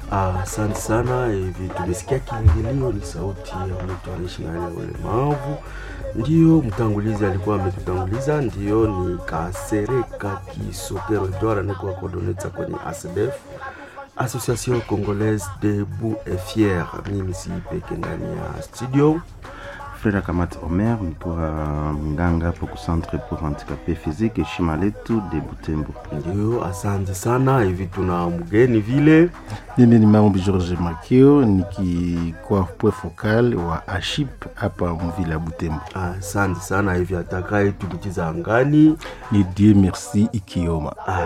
Asante sana. Hivi tumesikia kiingilio, ni sauti ya mtu anaishi na hali ya ulemavu. Ndiyo mtangulizi alikuwa ametutanguliza, ndiyo ni Kasereka Kisokero Edward anakuwa kodoneta kwenye ASDF, Association Congolaise Debout et Fier. Mimi si peke ndani ya studio Freda Kamat Omer nikiwa mganga hapo ku Centre pour Handicapé Physique heshima letu de Butembo. Ndio, asante sana. Hivi tuna mgeni vile Mimi ni Maombi George Makio nikikuwa point focal wa Aship hapa mvila ya Butembo. asante sana. Hivi atakaye tulichiza angani Ni Dieu merci Ikioma.